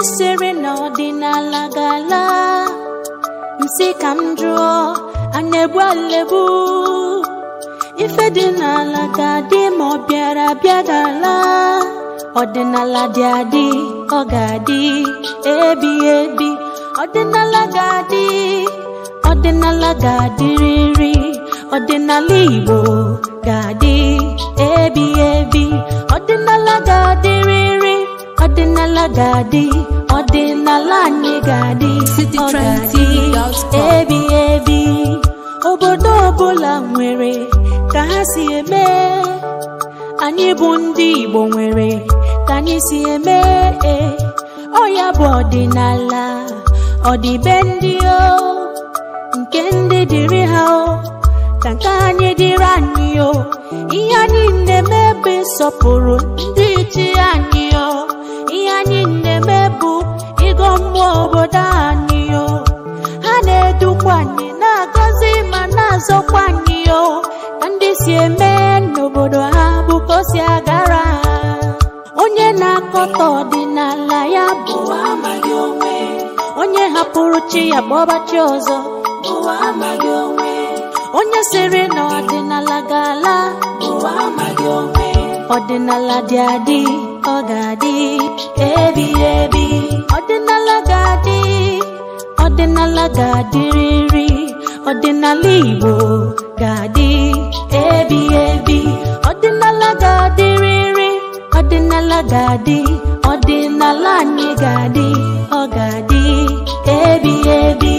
sịrị na ọdịnala ga-ala nsị ka m jụọ a na-egbu alebu ife dị n'ala ga-adị ma ọ bịara bịa ga-ala ọdịnala dị adị ọ ga-adị ebi ebi ọdịnala ga-adị ọdịnala ga-adịrịrị ọdịnala Igbo ga-adị ebi ebi ọdịnala ga-adịrịrị ọdịnala ga-adị ọdịnala anyị ga-adị ọ ga-adị ebi ebi obodo ọbụla nwere ka ha si eme anyị bụ ndị Igbo nwere ka anyị si eme ọ ya bụ ọdịnala ọdịbe ndị o nke ndị dịrị ha o ka nke anyị dịrị anyị o ihe anyị na-eme bụ ịsọpụrụ ndị ichie anyị o ihe anyị na-eme bụ ịgọ mmụọ obodo anyị o ha na-edukwa anyị na-agọzi ma na-azọkwa anyị o ka ndị si eme n'obodo ha bụ ka o si agara ha onye na-akọta ọdịnala ya bụ amaghị onwe onye hapụrụ chi ya gbọba chi ọzọ bụ amaghị onwe onye sịrị na ọdịnala ga-ala bụ amaghị onwe ọdịnala dị adị ọ ga-adị ebi ebi ọdịnala ga-adị ọdịnala ga-adịrịrị ọdịnala Igbo ga-adị ebi ebi ọdịnala ga-adịrịrị ọdịnala ga-adị ọdịnala anyị ga-adị ọ ga-adị ebi ebi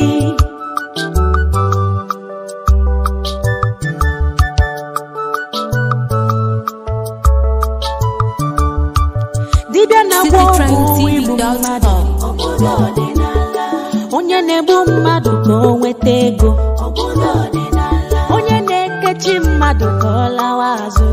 dibịa na-agwọ ọgwụ igbu mmadụ onye na-egbu mmadụ ka o nweta ego onye na-ekechi mmadụ ka ọ lawa azụ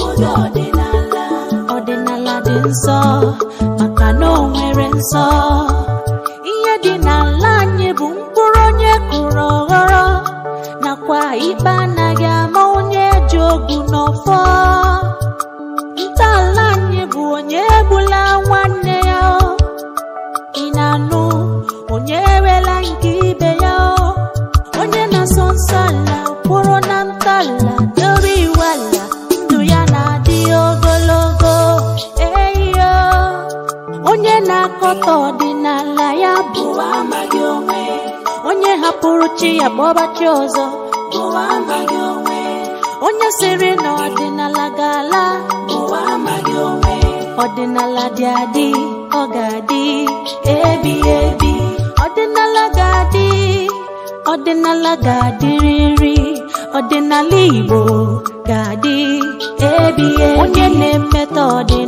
ọdịnala dị nsọ maka na o nwere nsọ ihe dị n'ala anyị bụ mkpụrụ onye kụrụ ọghọrọ nakwa ikpe anaghị ama onye ji ogu n'ọfọ ntọala anyị bụ onye egbula nwanne ya o ị na-anụ onye ewela nke ibe ya o onye na-asọ nsọ ala kwụrụ na ntọala dobe iwu ala ndụ ya na-adị ogologo eyo onye na-akọta ọdịnala ya bụ amaghị onwe onye hapụrụ chi ya gbọba chi ọzọ bụ amaghị onwe onye sịrị na ọdịnala ga-ala bụ amaghị onwe ọdịnala dị adị ọ ga-adị ebi ebi ọdịnala ga-adị ọdịnala ga-adịrịrị ọdịnala Igbo ga-adị ebi ebi onye na-emetọ ọdịnala